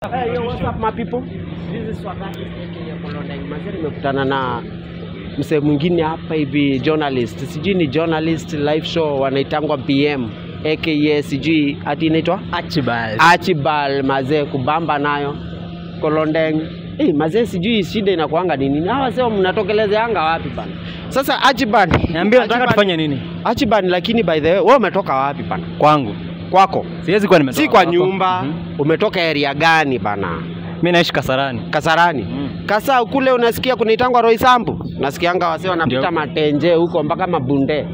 Hey, yo, what's up my people? This is Swagati ya Kolondeng. Mazee nimekutana na msee mwingine hapa hivi journalist. Sijui ni journalist live show wanaitangwa BM aka sijui ati inaitwa Archibald. Archibald mazee kubamba nayo Kolondeng. Eh, mazee sijui shida inakuanga ni nini? Hawa sio mnatokelezeanga wapi bana? Sasa Archibald, Niambie unataka Archibald- tufanye nini? Archibald, lakini by the way, wewe umetoka wapi bana? Kwangu. Kwako? Siwezi kuwa nimetoka Si kwa kwako. nyumba. Mhm. Umetoka area gani bana? Mimi naishi Kasarani. Kasarani. Mm. Kasa kule unasikia kunaitangwa Roysambu, nasikianga wase wanapita Ndio. matenje huko mpaka mabunde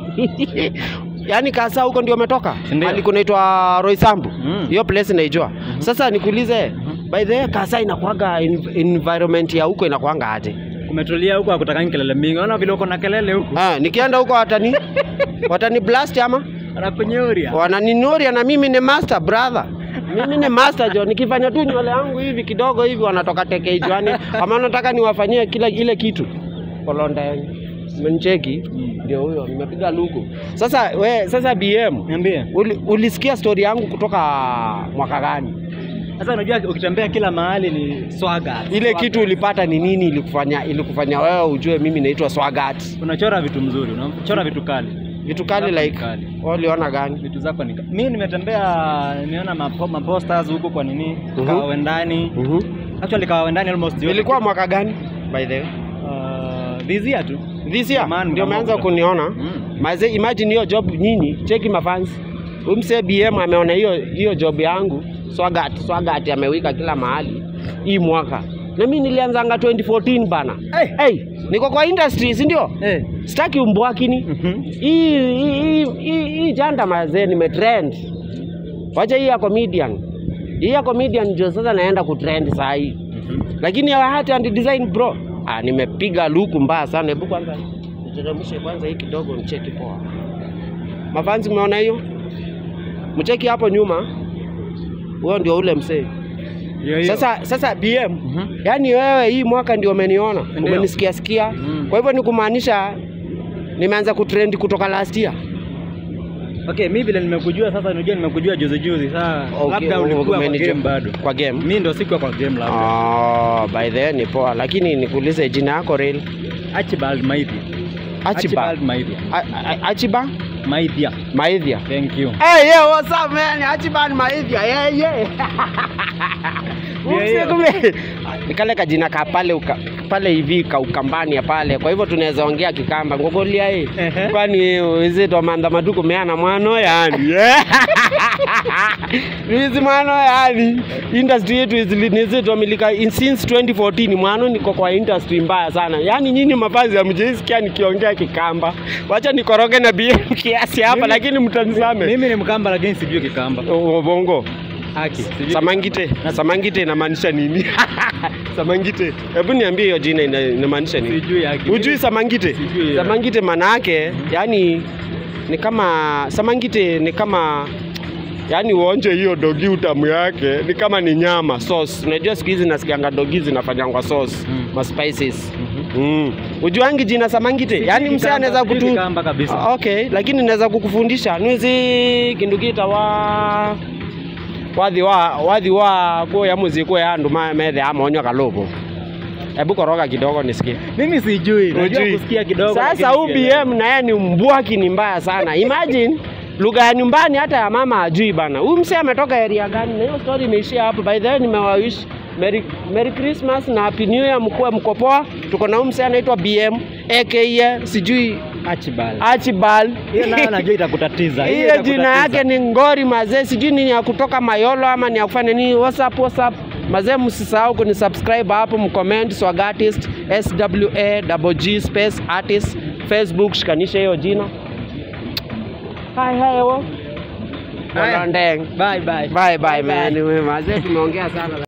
yaani Kasa huko ndio umetoka Ndio. hali kunaitwa Roysambu Mm. hiyo place naijua. Sasa nikuulize, by the way, Kasa inakuanga en- environment ya huko inakuanga aje? Umetulia huko hakutakangi kelele mingi. Unaona vile uko na kelele huko. Ah, nikienda huko watani watani blast ama Anakunyoria. wananinuria na mimi ni master brother mimi ni master jo nikifanya tu nywele yangu hivi kidogo hivi wanatoka teke jwani ama nataka niwafanyie kila ile kitu kolonde menicheki ndio huyo nimepiga luku sasa we sasa bm Niambie. uli, ulisikia story yangu kutoka mwaka gani Sasa unajua ukitembea kila mahali ni swaga. ile Swaga. kitu ulipata ni nini ilikufanya ilikufanya wewe ujue mimi naitwa swagat Unachora vitu mzuri, unachora vitu kali. vitu kali Vitu like kali. wewe uliona gani Vitu zako ni mimi nimetembea nimeona mapo, maposters huko kwa nini? Mhm. Kawendani. Mhm. Actually Kawendani almost yote. ilikuwa mwaka gani by the way uh, this year tu. this year Zamani ndio kama umeanza huko. kuniona Mm. Maze, imagine hiyo job nyinyi, cheki mafans. Umse BM ameona hiyo hiyo job yangu swagat swagat amewika kila mahali hii mwaka. Na mimi nilianzanga 2014 bana. Hey. Hey, niko kwa industry, si ndio? Eh. Sitaki umbwakini. Mhm. Hii hii hii- hii hii janda mazee nimetrend. Wacha hii ya comedian. Hii ya comedian ndio sasa naenda kutrend saa hii. Lakini ya art and design bro, ah, nimepiga luku mbaya sana. Hebu kwanza niteremshe kwanza hii kidogo nicheki poa. Mafanzi mmeona hiyo? Mcheki hapo nyuma. Huyo ndio ule msee. Hiyo hiyo. Sasa sasa BM, Mhm. yaani wewe hii mwaka ndio umeniona, Ndio. umenisikia sikia. Mm. Kwa hivyo ni kumaanisha nimeanza kutrend kutoka last year. Okay, mimi vile nimekujua sasa, unajua nimekujua juzi juzi. Sasa labda ulikuwa kwa umenijua- game bado. Kwa game. Mimi ndo sikuwa kwa game labda. Oh, by the way ni poa, lakini nikuulize jina yako real. Archibald Maithia. Achiba. Archibald Maithia. A- a- Achiba Maithia. Maithia. Thank you. Hey, yeah, what's up man? Achiban Maithia. Yeah, yeah. Yeah, yeah. Kumbe ni kale kajina ka pale uka, pale hivi ka ukambani ya pale. Kwa hivyo tunaweza ongea kikamba ngogolia hii. Ehe. Kwani hizi ndo manda matuko meana mwano yani. Hizi mwano yani. Industry yetu hizi nizi tumilika in since 2014 mwano niko kwa industry mbaya sana. Yaani nyinyi mafazi hamjaisikia nikiongea kikamba. Wacha nikoroge na BM kiasi hapa Mimi- lakini mtanisame. Mimi ni Mkamba lakini sijui Kikamba. Oh, bongo Haki. Sijui. samangite samangite inamaanisha nini samangite hebu niambie hiyo jina ina- inamaanisha nini Sijui haki. hujui samangite Sijui. samangite maana yake yani ni kama samangite ni kama yani uonje hiyo dogi utamu yake ni kama ni nyama sauce unajua siku hizi nasikianga dogi zinafanyangwa sauce Mm. ma spices Mhm. mm. ujuangi jina samangite yani msee Kikamba, anaweza sijui kutu Kikamba kabisa. Ah, okay lakini naweza kukufundisha nwizi kindugita wa wathi wa wathi wa kuya muziku ya andu ma- methe amonywa kalobo hebu koroga kidogo nisikie Mimi sijui. Najua Hujui. kusikia kidogo. sasa lakini sielewi. UBM na yeye ni mbwaki ni mbaya sana imagine lugha ya nyumbani hata ya mama ajui bana huyu msee ametoka area gani na hiyo story imeishia hapo by the way nimewawish Merry, Merry Christmas na Happy New Year mkuwe mko poa tuko na huyu msee anaitwa BM aka sijui Archibald. Archibald Hiyo nayo najua itakutatiza. Hiyo hiyo jina itakutatiza. yake ni Ngori mazee, sijui ni ya kutoka Mayolo ama ni ya kufanya nini. WhatsApp, WhatsApp mazee, msisahau kuni subscribe hapo, mcomment swag artist S W A double G space artist Facebook, shikanisha hiyo jina. Hai hai wo. Haya. Kolondeng. Bye bye. Bye bye man. Mazee tumeongea sana.